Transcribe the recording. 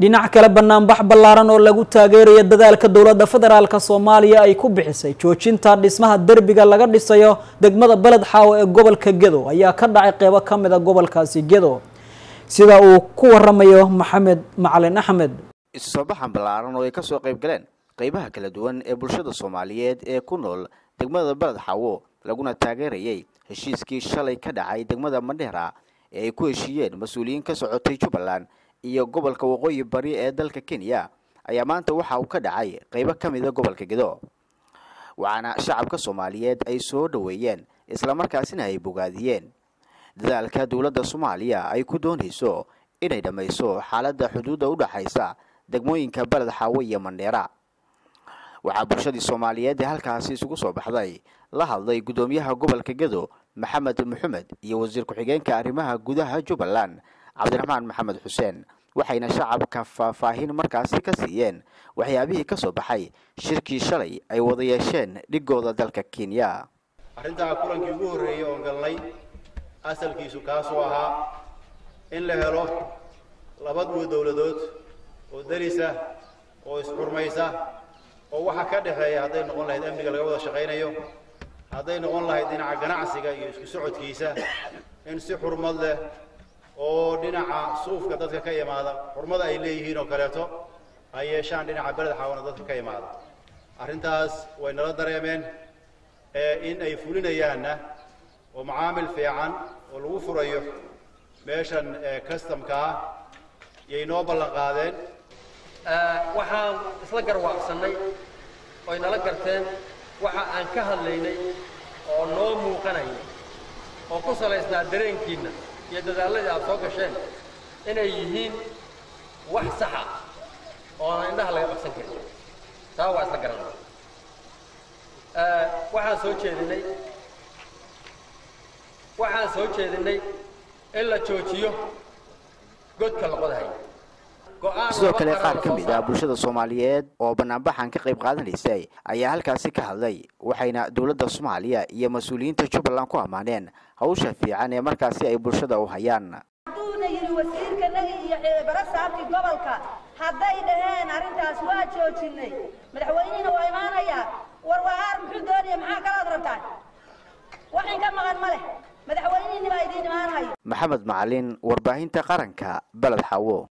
dhinac kale banaanbax ballaaran oo lagu taageerayo dadaalka dowladda federaalk soomaaliya ay ku bixisay joojinta dhismaha derbiga laga dhisayo degmada beled xaawo ee gobolka gedo ayaa ka dhacay qeybo ka mid a gobolkaasi gedo sida uu ku waramayo maxamed macalin axmed isusoobaxan ballaaran oo ay kasoo qayb galeen qeybaha kala duwan ee bulshada soomaaliyeed ee ku nool degmada beled xaawo laguna taageerayay heshiiskii shalay ka dhacay degmada mandheera ee ay ku heshiiyeen mas-uuliyiin ka socotay jubbaland iyo gobolka waqooyi bari ee dalka kenya ayaa maanta waxa uu ka dhacay qeybo ka mida gobolka gedo waxaana shacabka soomaaliyeed ay soo dhoweeyeen islamarkaasina ay bogaadiyeen dadaalka dowladda soomaaliya ay ku doonayso inay dhammayso xaaladda xuduudda u dhaxaysa degmooyinka beled xaawo iyo mandheera waxaa bulshadii soomaaliyeed ee halkaasi isugu soo baxday la hadlay guddoomiyaha gobolka gedo maxamed maxamed iyo wasiir ku-xigeenka arrimaha gudaha jubbaland cabdiraxmaan maxamed xuseen waxayna shacabka faahfaahin markaasi ka siiyeen waxyaabihii ka soo baxay shirkii shalay ay wada yeesheen dhigooda dalka kenya arrintaa kulankii ugu horreeyey oon galnay asalkiisu kaasuu ahaa in la helo laba duwa dowladood oo darisa oo isxurmaysa oo waxa ka dhexeeya hadday noqon lahayd amniga laga wada shaqaynayo hadday noqon lahayd dhinaca ganacsiga iyo isku socodkiisa in si xurmad leh oo dhinaca suufka dadka ka imaada xurmada ay leeyihiin oo kaleeto ay yeeshaan dhinaca beled xaawana dadka ka imaada arrintaas way nala dareemeen in ay fulinayaanna oo macaamil fiican oo lagu furayo meeshan customka ah yay noo ballan qaadeen waxaan isla garwaaqsannay oy nala garteen waxa aan ka hadlaynay oo noo muuqanaya oo ku salaysnaa dareenkiinna iyo dadaalladii aad soo gasheen inay yihiin wax saxa oonan indhaha laga qabsan karin taa waa isla garanay waxaan soo jeedinay waxaan soo jeedinay in la joojiyo godka laqodahay sidoo kale qaar ka mid ah bulshada soomaaliyeed oo banaanbaxan ka qayb qaadanaysay ayaa halkaasi ka hadlay waxayna dowladda soomaaliya iyo mas-uuliyiinta jubbaland ku ammaaneen hawsha fiican ee markaasi ay bulshada u hayaan hadduuna yidhi wasiirkanagi iyo barasaabkii gobolka hadday dhaheen arrintaas waa joojinay madaxweynihina waa imaanayaa warwahaar muxuu doonaya maxaa kalaad rabtaan waxin ka maqan ma leh madaxweynihini baa idiin imaanayo maxamed macalin warbaahinta qaranka beled xawo